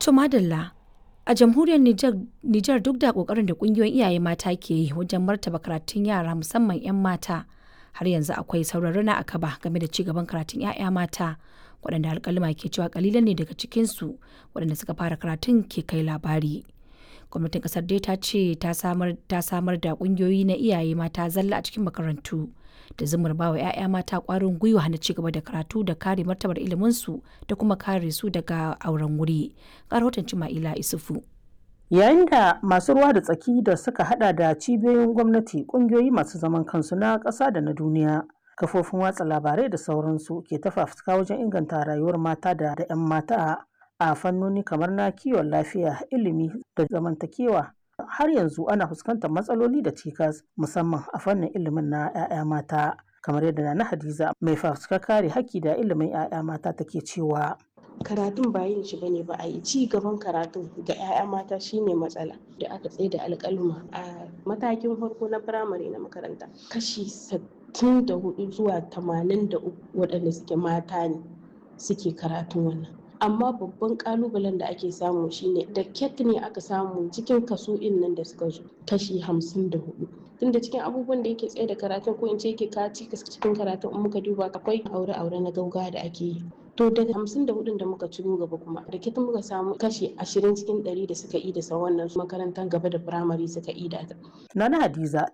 To madalla a jamhuriyar Nijar duk da kokarin da kungiyoyin iyaye mata ke yi wajen martaba karatun yara musamman 'yan mata har yanzu akwai sauraruna a kaba game da cigaban karatun 'ya'ya mata waɗanda alƙalima ke cewa kalilan ne daga cikinsu waɗanda suka fara karatun ke kai labari. Gwamnatin ƙasar dai ta ce ta samar da ƙungiyoyi na iyaye mata zalla a cikin makarantu da zumar ba wa 'ya'ya mata ƙwarin gwiwa na cigaba da karatu da kare martabar iliminsu da kuma kare su daga auren wuri. Ga rahoton Cima'ila Isufu. Yayin da masu ruwa da tsaki da suka hada da cibiyoyin gwamnati, kungiyoyi masu zaman kansu na ƙasa da na duniya, kafofin watsa labarai da sauransu ke ta fafutuka wajen inganta rayuwar mata da 'yan mata a fannoni kamar na kiwon lafiya, ilimi da zamantakewa. Har yanzu ana fuskantar matsaloli da cikas musamman a fannin ilimin na 'ya'ya mata. kamar yadda na Hadiza mai fafutukar kare haƙƙi da ilimin 'ya'ya mata take cewa. karatun ba yin shi bane ba a yi ci gaban karatun ga 'ya'ya mata shine matsala da aka tsaye da alƙaluma a matakin farko na firamare na makaranta kashi sittin da hudu zuwa tamanin da uku waɗanda suke mata ne suke karatun wannan amma babban kalubalen da ake samu shine da ket ne aka samu cikin kaso in nan da suka zo kashi hamsin da hudu tunda cikin abubuwan da yake tsaye da karatun ko in ce yake kaci cikin karatun in muka duba akwai aure-aure na gauga da ake yi to daga hamsin da hudun da muka ciro gaba kuma da kitan muka samu kashi ashirin cikin ɗari da suka yi da sa wannan makarantar gaba da firamare suka yi da Nana Hadiza